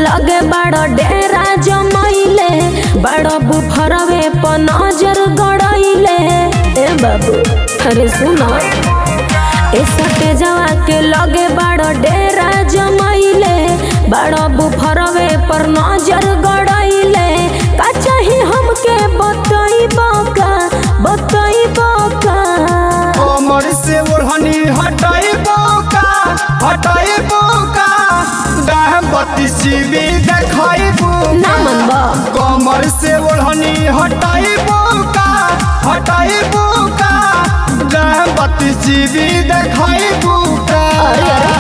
लगे बड़ डेरा जमैले बड़ बुफरवे पर नजर गड़ैले ए बाबू अरे सुनो ए सटे जवा के लगे बड़ डेरा जमैले बड़ बुफरवे पर नजर गड़ैले का चाही हमके बतैबो का बतैबो का कमर से ओढ़नी हटाइबो का हटाइबो का दाह बत्तीस जीबी देखाइबो ना मनबा कमर से ओढ़नी हटाइबो का हटाइबो का दाह बत्तीस जीबी देखाइबो का अरे अरे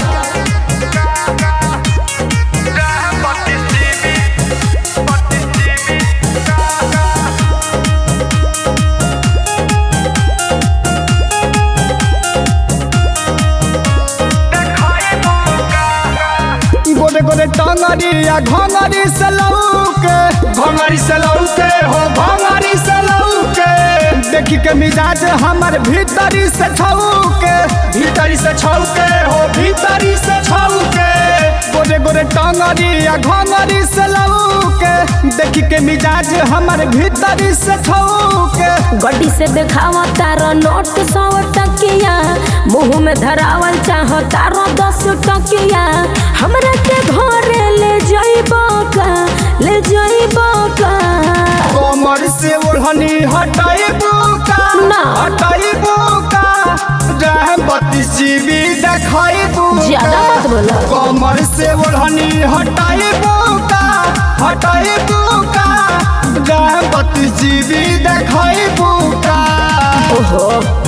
गोरे गोरे टांगरी या घंगरी से लौके घंगरी से लौके हो घंगरी से लौके देखी के मिजाज हमर भीतरी से छौके भीतरी से छौके हो भीतरी से छौके गोरे गोरे टांगरी या घंगरी से लौके देखी के मिजाज हमर भीतरी से छौके गड्डी से देखावा तारा नोट सौ टकिया मुंह में धरावल चाह तारा दस टकिया हमरा के घरे ले जाइबो का ले जाइबो का कमर से ओढ़नी हटाइबो का ना। हटाइबो का रह बत्तीस जीबी देखाइबो ज्यादा मत बोलो कमर से ओढ़नी हटाइबो का हटाइबो का रह बत्तीस जीबी देखाइबो का ओहो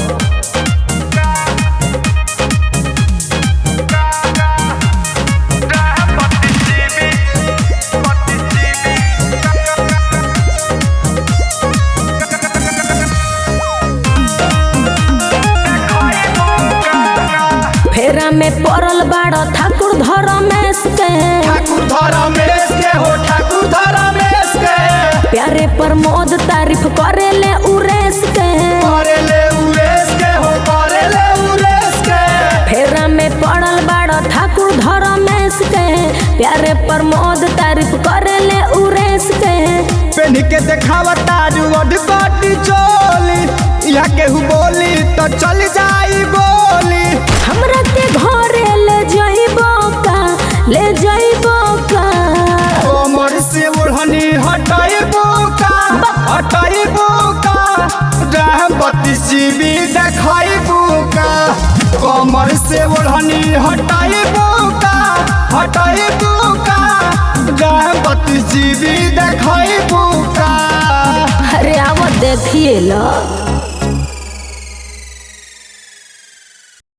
फेरा में पड़ल बाड़ ठाकुर धरमेश के ठाकुर धरमेश के हो ठाकुर धरमेश के प्यारे प्रमोद तारीफ करे ले उरेश के करे ले उरेश के हो करे ले उरेश के फेरा में पड़ल बाड़ ठाकुर धरमेश के प्यारे प्रमोद तारीफ करे ले उरेश के पेन के देखावा तारू अडबाटी चोली यहाँ केहू बोली तो चल जाई गोली हमरा के घरे ले जाइबो का ले जाइबो का कमर से ओढ़नी हटाइबो का हटाइबो का रह बत्तीस जीबी देखाइबो का कमर से ओढ़नी हटाइबो का हटाइबो का रह बत्तीस जीबी देखाइबो का अरे आवत देखिए लो